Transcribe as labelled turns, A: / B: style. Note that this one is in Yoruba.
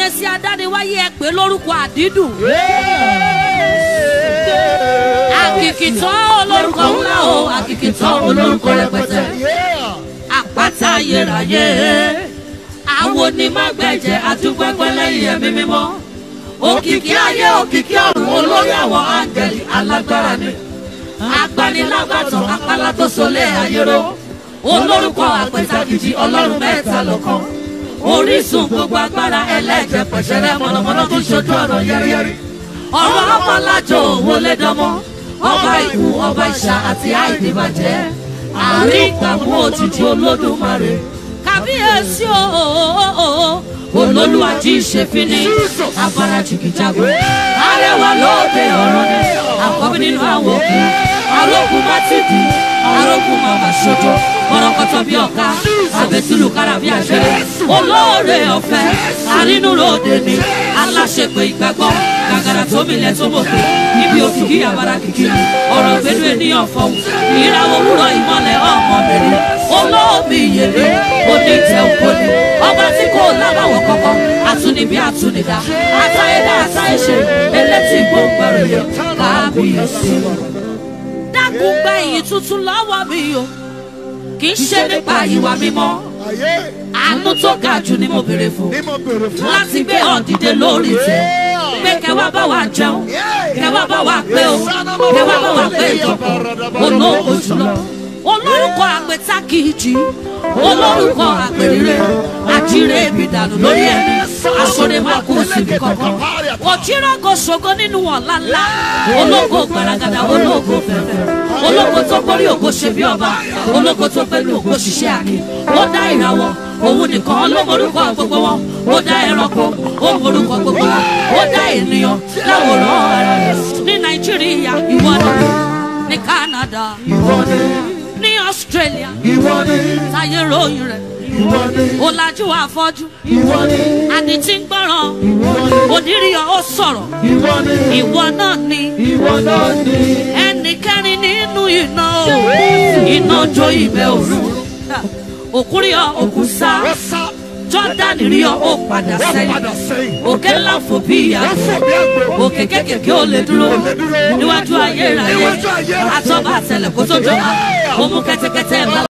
A: kábíyèsí adániwáyé ẹ pé lórúkọ àdídùn àkìkìtàn olórúkọ ńlá o àkìkìtàn olórúkọ rẹpẹtẹ àpáta ayérayé àwọn onímọ̀gbẹ̀jẹ̀ àdúgbẹ́gbẹ́ lẹ́yìn ẹ̀mí mímọ́ òkìkí ayé òkìkí ọ̀run olórí àwọn áńgẹ̀lì alágbára ni agbanilágbàtàn apálá tó solé ayéró olórúkọ àpẹtàkìjì ọlọ́run mẹ́ta lọ́kàn orísun gbogbo agbára ẹlẹ́jẹ̀ pẹ̀sẹ̀rẹ́ mọ̀nàmọ́ná tó ṣojú ọ̀rọ̀ yẹ́rìyẹ́rì ọ̀rọ̀ ọmọlájọ wọlé dánmọ́ ọba ìkú ọba ìṣà àti àìdìbàjẹ́ àárín ìgbàmú òjijì olódùmarè kábíyèsí ooo olólùwàjì ìṣèfínní afarajìkìjago arẹwà lóde ọ̀rọ̀ ni àkọ́bí nínú àwọn òkú arógun mátìdì arógun màmá ṣojo kọ̀rọ̀kọ̀tọ̀ bí ọ̀ka àbẹ̀tìlù kára bí àṣẹrẹ olóore ọ̀fẹ́ arínúròde ni aláṣepẹ̀ ìgbàgbọ́ gàgàrà tó milẹ̀ tó mọ̀kẹ́ níbi òkìkí àbára kìkì ọ̀rọ̀ gbẹnu ènìyàn fọ̀hún ìràwọ̀ òwúrọ̀ ìmọ̀lẹ̀ ọmọbìnrin olóòmì ìyèrè onítẹ̀ òkòlì ọba tí kò lábàwọ̀ kọ̀kọ́ àtúnibí àtúnidá àtàyédá àtàyéṣe elétí gbòǹgbẹ̀rẹ̀ yẹ kábíyèsí. dákun gba ìyìn tuntun lọ́wọ́ mi o kì í ṣe nípa ìwà mímọ́
B: ayé
A: àánú tó ga jù ni mo béèrè fún
B: ní mo bèrè fún.
A: láti gbé ọ̀dìdẹ lórí tẹ pé kẹwàá bá wa jẹun kẹwàá bá wa pé o kẹwàá bá wa pé ìjọba olóko jùlọ olórúkọ àpẹta kìíjì olórúkọ àpèrire àjíire ìbìdànù lórí ẹni aṣọre máa kú síbi kankan òjìrọgọ ṣògo nínú ọ̀la ńlá ológo gbaragada ológo fẹ̀fẹ̀ ológo tó gbórí ògo ṣe bí ọba ológo tó pẹ̀lú ògo ṣiṣẹ́ àkè ó dá ìràwọ̀ òun nìkan ló morúkọ gbogbo wọn ó dá ẹranko ó morúkọ gbogbo wọn ó dá ènìyàn láwòrán ara rẹ̀ ní nàìjíríà ìwọ ni ní canada
B: ìwọ ni
A: ní australia
B: ìwọ ni
A: táyé ròyìn rẹ̀
B: ìwọ ni
A: ọ̀làjú àfọ́jú
B: ìwọ ni
A: àní tí ń gbọ́ràn
B: ìwọ ni
A: òdìríyàn ó sọ̀rọ̀
B: ìwọ ni
A: ìwọ náà ni
B: ìwọ náà ni.
A: ẹnì kẹrin nínú iná o iná jó ibẹ̀ òru òkúrìọ òkú sá
B: wọ́n sá
A: jọ́dánì rí ọ ó padà
B: wọ́n
A: sẹ́yìn
B: padà sẹ́yìn.
A: òkè ńlá fò bí ìyá
B: wọ́n fò bí àgbò.
A: òkè kékèké ò lè dúró
B: lè dúró.
A: níwájú ayérayé
B: Níwájú ayérayé.
A: àtọ́ba àtẹlẹ kó tó jọba ó mú kẹ́tẹ́kẹ́tẹ́ ńlá